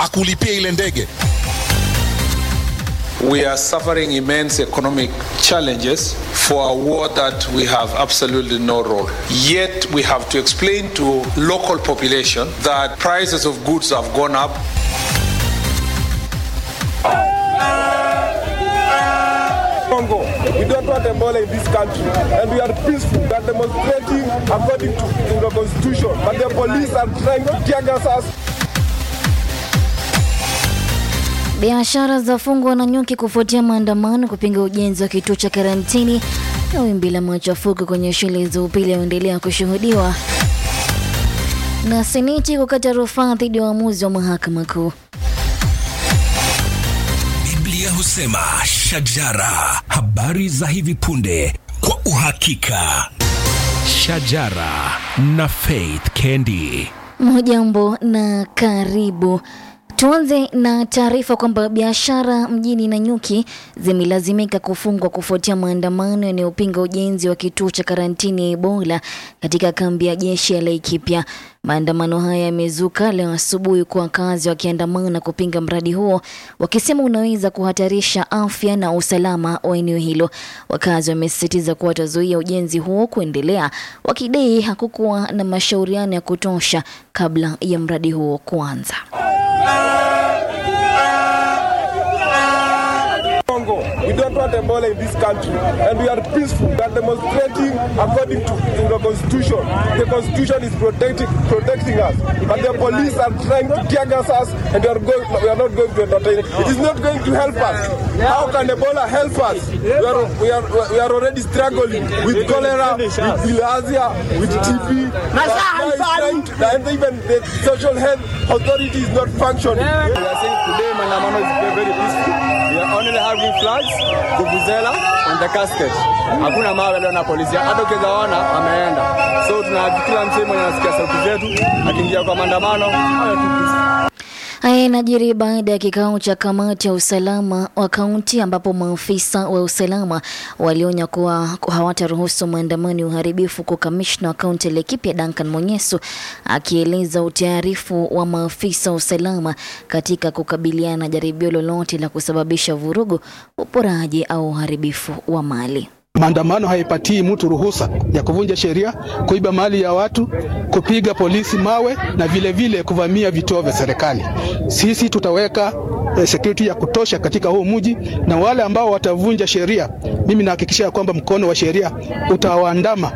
akulipie ile ndege. We are suffering immense economic challenges for a war that we have absolutely no role. Yet we have to explain to local population that prices of goods have gone up. Congo. We don't want Ebola in this country, and we are peaceful. We are demonstrating according to, to the constitution, but the police are trying to tear gas us. Biashara za fungwa na nyuki kufuatia maandamano kupinga ujenzi wa kituo cha karantini na wimbi la machafuko kwenye shule za upili yaendelea kushuhudiwa, na seneti kukata rufaa dhidi ya uamuzi wa mahakama kuu. Biblia husema shajara, habari za hivi punde kwa uhakika. Shajara na Faith Kendi. Mujambo na karibu. Tuanze na taarifa kwamba biashara mjini Nanyuki zimelazimika kufungwa kufuatia maandamano yanayopinga ujenzi wa kituo cha karantini ya Ebola katika kambi ya jeshi ya Laikipia. Maandamano haya yamezuka leo asubuhi kwa wakazi wakiandamana kupinga mradi huo, wakisema unaweza kuhatarisha afya na usalama wa eneo hilo. Wakazi wamesisitiza kuwa watazuia ujenzi huo kuendelea, wakidai hakukuwa na mashauriano ya kutosha kabla ya mradi huo kuanza. Congo. We don't want Ebola in this country, and we are peaceful. We are demonstrating according to, to the constitution. The constitution is protecting protecting us, but the police are trying to tear gas us, and we are going. We are not going to entertain it. It is not going to help us. How can Ebola help us? We are we are we are already struggling with cholera, with bilharzia, with TB. Now it's trying to- And even the social health authority is not functioning. We are saying today maandamano is very, very peaceful. We are only having flags, vuvuzela and the casket. Hakuna mawe leo na polisi. Hata ukiweza ona ameenda. So tuna kila msemo mwenye anasikia sauti zetu akiingia kwa maandamano. hayo tu peaceful. Haya inajiri baada ya kikao cha kamati ya usalama wa kaunti ambapo maafisa wa usalama walionya kuwa hawataruhusu maandamano ya uharibifu, kwa kamishna wa kaunti ya Laikipia Duncan Monyesu akieleza utayarifu wa maafisa wa usalama katika kukabiliana na jaribio lolote la kusababisha vurugu, uporaji au uharibifu wa mali. Maandamano haipatii mtu ruhusa ya kuvunja sheria, kuiba mali ya watu, kupiga polisi mawe na vile vile kuvamia vituo vya serikali. Sisi tutaweka eh, security ya kutosha katika huu mji, na wale ambao watavunja sheria, mimi nahakikisha kwamba mkono wa sheria utawaandama.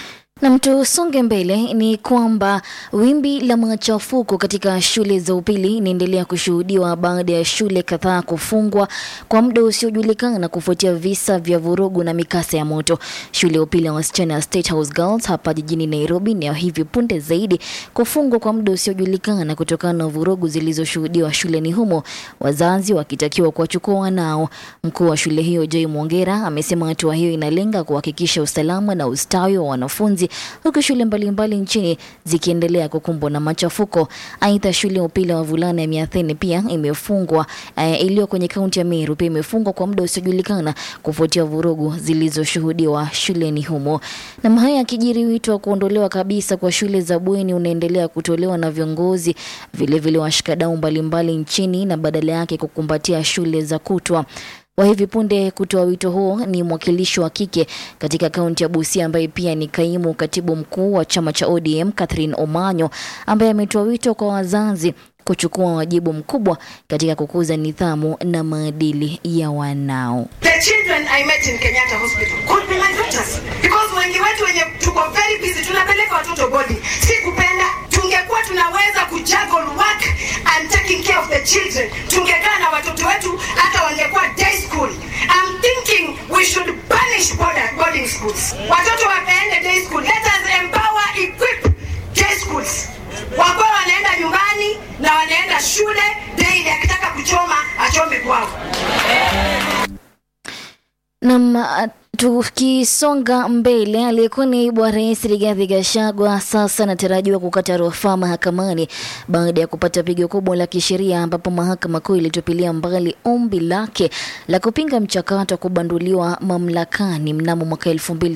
Na tusonge mbele ni kwamba wimbi la machafuko katika shule za upili inaendelea kushuhudiwa baada ya shule kadhaa kufungwa kwa muda usiojulikana kufuatia visa vya vurugu na mikasa ya moto. Shule ya upili ya wasichana ya State House Girls hapa jijini Nairobi ni ya hivi punde zaidi kufungwa kwa muda usiojulikana kutokana na vurugu zilizoshuhudiwa shuleni humo, wazazi wakitakiwa kuwachukua wanao. Mkuu wa shule hiyo Joy Mwongera amesema hatua hiyo inalenga kuhakikisha usalama na ustawi wa wanafunzi huku shule mbalimbali nchini zikiendelea kukumbwa na machafuko. Aidha, shule ya upili ya wavulana ya Miatheni pia imefungwa eh, iliyo kwenye kaunti ya Meru pia imefungwa kwa muda usiojulikana kufuatia vurugu zilizoshuhudiwa shuleni humo. Na haya yakijiri, wito wa kuondolewa kabisa kwa shule za bweni unaendelea kutolewa na viongozi vilevile washikadau mbalimbali nchini na badala yake kukumbatia shule za kutwa wa hivi punde kutoa wito huo ni mwakilishi wa kike katika kaunti ya Busia ambaye pia ni kaimu katibu mkuu wa chama cha ODM Catherine Omanyo ambaye ametoa wito kwa wazazi kuchukua wajibu mkubwa katika kukuza nidhamu na maadili ya wanao. The children I met in Kenyatta Hospital could be my daughters because wengi wetu wenye tuko very busy tunapeleka watoto bodi. Si kupenda, tungekuwa tunaweza kujuggle work and taking care of the children, tungekaa na watoto wetu hata wangekuwa day school. I'm thinking we should banish border, boarding schools. Watoto wapeende day school. Let us empower, equip day schools. Wakuwa wanaenda nyumbani na wanaenda shule daily, akitaka kuchoma achome kwao. Nam, Tukisonga mbele, aliyekuwa naibu wa rais Rigathi Gachagua sasa anatarajiwa kukata rufaa mahakamani baada ya kupata pigo kubwa la kisheria, ambapo mahakama kuu ilitupilia mbali ombi lake la kupinga mchakato wa kubanduliwa mamlakani mnamo mwaka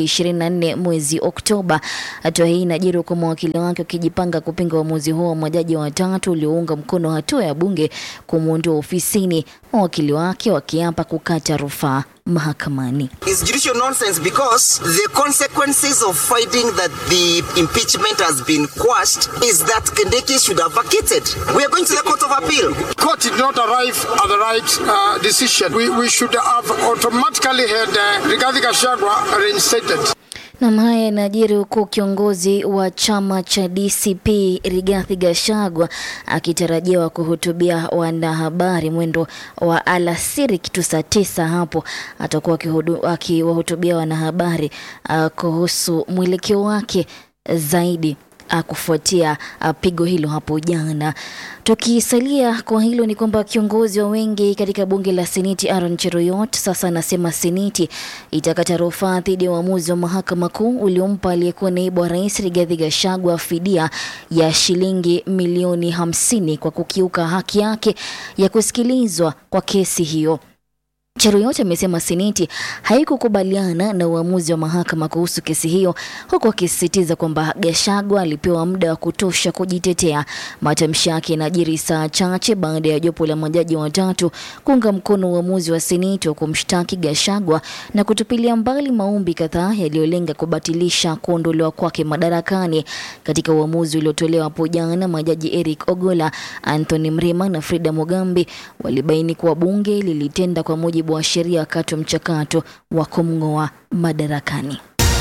2024 mwezi Oktoba. Hatua hii inajiri huku mawakili wake wakijipanga kupinga uamuzi huo wa majaji watatu uliounga mkono hatua ya bunge kumwondoa ofisini, mawakili wake wakiapa kukata rufaa mahakamani. is judicial nonsense because the consequences of finding that the impeachment has been quashed is that Kindiki should have vacated. We are going to the Court of Appeal. court did not arrive at the right uh, decision. We, we should have automatically had uh, Rigathi Gachagua reinstated. Nam, haya yanajiri huku kiongozi wa chama cha DCP Rigathi Gachagua akitarajiwa kuhutubia wanahabari mwendo wa alasiri kitu saa tisa hapo atakuwa akihudu- akiwahutubia wanahabari uh, kuhusu mwelekeo wake zaidi uh, kufuatia uh, pigo hilo hapo jana. Tukisalia kwa hilo ni kwamba kiongozi wa wengi katika bunge la Seneti Aaron Cheruiyot sasa anasema Seneti itakata rufaa dhidi ya uamuzi wa mahakama kuu uliompa aliyekuwa naibu wa rais Rigathi Gachagua fidia ya shilingi milioni hamsini kwa kukiuka haki yake ya kusikilizwa kwa kesi hiyo. Cheruiyot amesema seneti haikukubaliana na uamuzi wa mahakama kuhusu kesi hiyo, huku akisisitiza kwamba Gachagua alipewa muda wa kutosha kujitetea. Matamshi yake yanajiri saa chache baada ya jopo la majaji watatu kuunga mkono uamuzi wa seneti wa kumshtaki Gachagua na kutupilia mbali maombi kadhaa yaliyolenga kubatilisha kuondolewa kwake madarakani. Katika uamuzi uliotolewa hapo jana, majaji Eric Ogola, Anthony Mrima na Frida Mugambi walibaini kuwa bunge lilitenda kwa mujibu wa sheria wakati wa mchakato wa kumng'oa madarakani.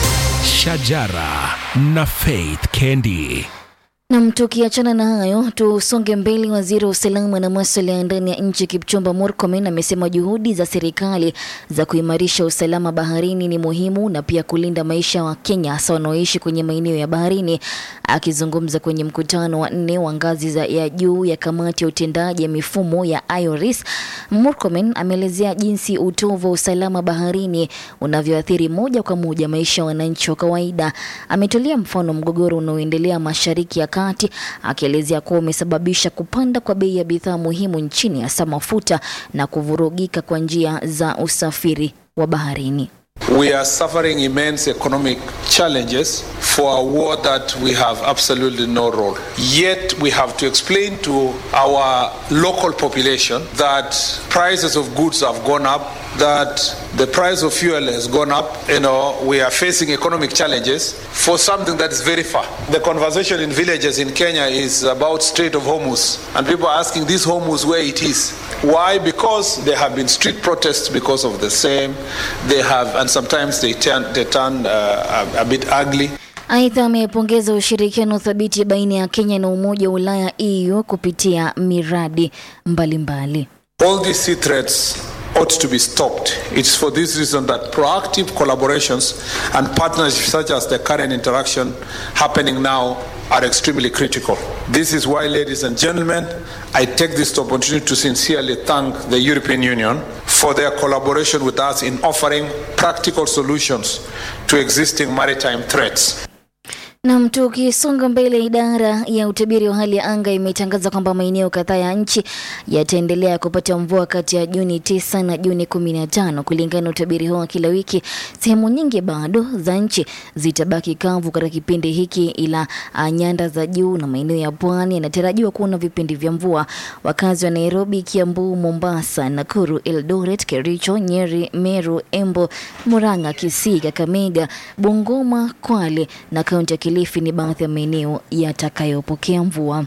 Shajara na Faith Kendi. Nam, tukiachana na hayo tusonge mbele. Waziri wa usalama na masuala ya ndani ya nchi Kipchumba Murkomen amesema juhudi za serikali za kuimarisha usalama baharini ni muhimu na pia kulinda maisha ya Wakenya hasa wanaoishi kwenye maeneo ya baharini. Akizungumza kwenye mkutano wa nne wa ngazi za ya juu ya kamati ya utendaji ya mifumo ya IORIS, Murkomen ameelezea jinsi utovu wa usalama baharini unavyoathiri moja kwa moja maisha ya wananchi wa kawaida. Ametolea mfano mgogoro unaoendelea mashariki ya kati, akielezea kuwa umesababisha kupanda kwa bei ya bidhaa muhimu nchini, hasa mafuta na kuvurugika kwa njia za usafiri wa baharini. We are suffering immense economic challenges for a war that we have absolutely no role. Yet we have to explain to our local population that prices of goods have gone up, that the price of fuel has gone up. You know, we are facing economic challenges for something that is very far. The conversation in villages in Kenya is about Strait of Hormuz, and people are asking this Hormuz where it is. Why? Because there have been street protests because of the same. They have, and sometimes they turn, they turn uh, a, a bit ugly. Aidha, amepongeza ushirikiano thabiti baina ya Kenya na Umoja wa Ulaya EU kupitia miradi mbalimbali. All these sea threats ought to be stopped. It's for this reason that proactive collaborations and partnerships such as the current interaction happening now are extremely critical. This is why, ladies and gentlemen, I take this opportunity to sincerely thank the European Union for their collaboration with us in offering practical solutions to existing maritime threats. Nam, tukisonga mbele, idara ya utabiri wa hali ya anga imetangaza kwamba maeneo kadhaa ya nchi yataendelea kupata mvua kati ya Juni 9 na Juni 15. Kulingana na utabiri huo wa kila wiki, sehemu nyingi bado za nchi zitabaki kavu katika kipindi hiki, ila ah, nyanda za juu na maeneo ya pwani yanatarajiwa kuwa na vipindi vya mvua. Wakazi wa Nairobi, Kiambu, Mombasa, Nakuru, Eldoret, Kericho, Nyeri, Meru, Embo, Murang'a, Kisii, Kakamega, Bungoma, Kwale na kaunti ya Kilifi ni baadhi ya maeneo yatakayopokea mvua.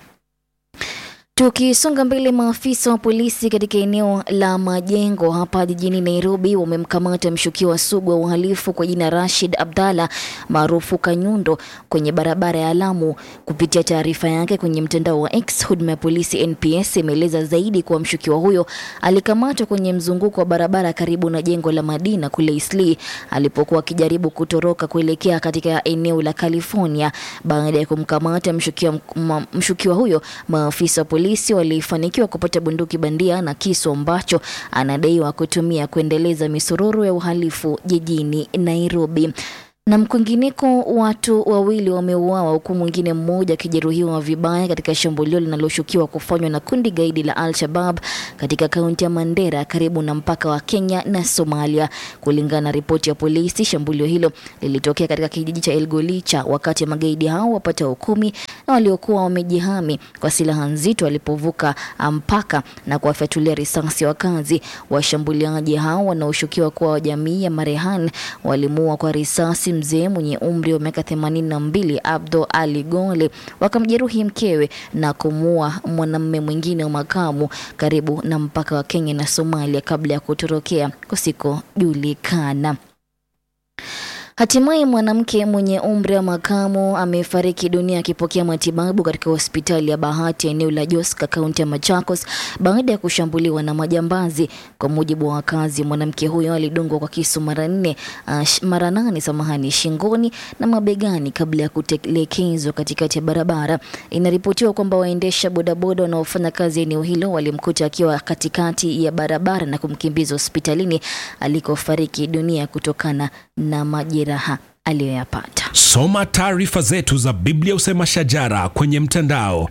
Tukisonga mbele, maafisa wa polisi katika eneo la Majengo hapa jijini Nairobi wamemkamata mshukiwa sugu wa uhalifu kwa jina Rashid Abdalla maarufu Kanyundo kwenye barabara ya Lamu. Kupitia taarifa yake kwenye mtandao wa X, huduma ya polisi NPS imeeleza zaidi kuwa mshukiwa huyo alikamatwa kwenye mzunguko wa barabara karibu na jengo la Madina kule Eastleigh alipokuwa akijaribu kutoroka kuelekea katika eneo la California. Baada ya kumkamata mshukiwa, mshukiwa huyo, maafisa wa polisi polisi walifanikiwa kupata bunduki bandia na kisu ambacho anadaiwa kutumia kuendeleza misururu ya uhalifu jijini Nairobi. Na kwingineko watu wawili wameuawa huku mwingine mmoja akijeruhiwa vibaya katika shambulio linaloshukiwa kufanywa na kundi gaidi la Al-Shabab katika kaunti ya Mandera karibu na mpaka wa Kenya na Somalia. Kulingana na ripoti ya polisi, shambulio hilo lilitokea katika kijiji cha Elgolicha wakati magaidi hao wapatao kumi na waliokuwa wamejihami kwa silaha nzito walipovuka mpaka na kuwafyatulia risasi wakazi. Washambuliaji hao wanaoshukiwa kuwa wa jamii ya Marehan walimuua kwa risasi mzee mwenye umri wa miaka 82 Abdo Ali Gole, wakamjeruhi mkewe na kumuua mwanamume mwingine wa makamu karibu na mpaka wa Kenya na Somalia kabla ya kutorokea kusikojulikana. Hatimaye mwanamke mwenye umri wa makamu amefariki dunia akipokea matibabu katika hospitali ya Bahati eneo la Joska kaunti ya Machakos baada ya kushambuliwa na majambazi. Kwa mujibu wa wakazi, mwanamke huyo alidungwa kwa kisu mara nne, uh, mara nane samahani, shingoni na mabegani kabla ya kutelekezwa katikati ya barabara. Inaripotiwa kwamba waendesha bodaboda wanaofanya kazi eneo hilo walimkuta akiwa katikati ya barabara na kumkimbiza hospitalini alikofariki dunia kutokana na majeraha aliyoyapata. Soma taarifa zetu za Biblia Usema Shajara kwenye mtandao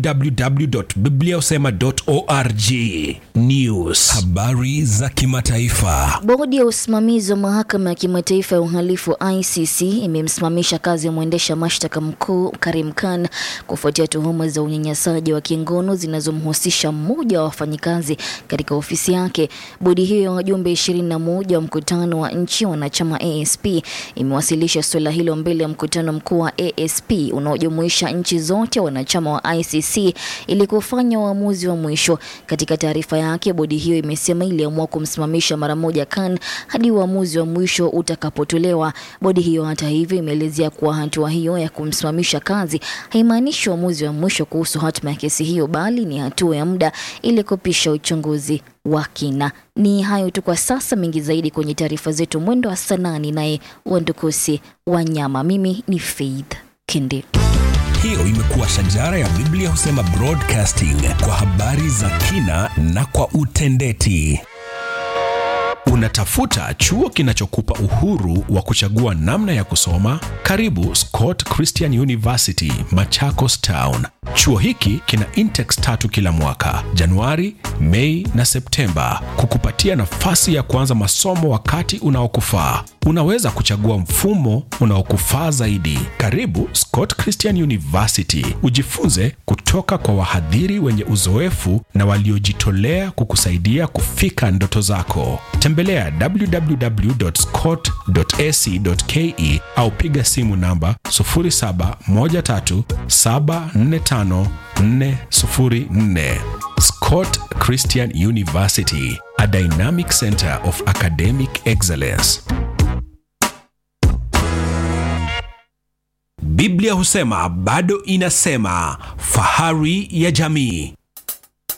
www.bibliausema.org. News, habari za kimataifa. Bodi ya usimamizi wa mahakama ya kimataifa ya uhalifu ICC imemsimamisha kazi ya mwendesha mashtaka mkuu Karim Khan kufuatia tuhuma za unyanyasaji wa kingono zinazomhusisha mmoja wa wafanyikazi katika ofisi yake. Bodi hiyo ya wajumbe 21 wa mkutano wa nchi wanachama ASP imewasilisha suala hilo mbele ya mkutano mkuu wa ASP unaojumuisha nchi zote wanachama wa ICC ili kufanya uamuzi wa mwisho. Katika taarifa yake, bodi hiyo imesema iliamua kumsimamisha mara moja Khan hadi uamuzi wa mwisho utakapotolewa. Bodi hiyo hata hivyo imeelezea kuwa hatua hiyo ya kumsimamisha kazi haimaanishi uamuzi wa mwisho kuhusu hatima ya kesi hiyo, bali ni hatua ya muda ili kupisha uchunguzi wa kina. Ni hayo tu kwa sasa, mengi zaidi kwenye taarifa zetu mwendo wa saa nane, naye Wandukusi Wanyama. Mimi ni Faith Kindi. Hiyo imekuwa Shajara ya Biblia Husema Broadcasting kwa habari za kina na kwa utendeti. Unatafuta chuo kinachokupa uhuru wa kuchagua namna ya kusoma? Karibu Scott Christian University, Machakos Town. Chuo hiki kina intex tatu kila mwaka, Januari, Mei na Septemba, kukupatia nafasi ya kuanza masomo wakati unaokufaa. Unaweza kuchagua mfumo unaokufaa zaidi. Karibu Scott Christian University, ujifunze kutoka kwa wahadhiri wenye uzoefu na waliojitolea kukusaidia kufika ndoto zako. Tembelea www.scott.ac.ke au piga simu namba 0713745404. Scott Christian University, a dynamic center of academic excellence. Biblia husema bado inasema, fahari ya jamii.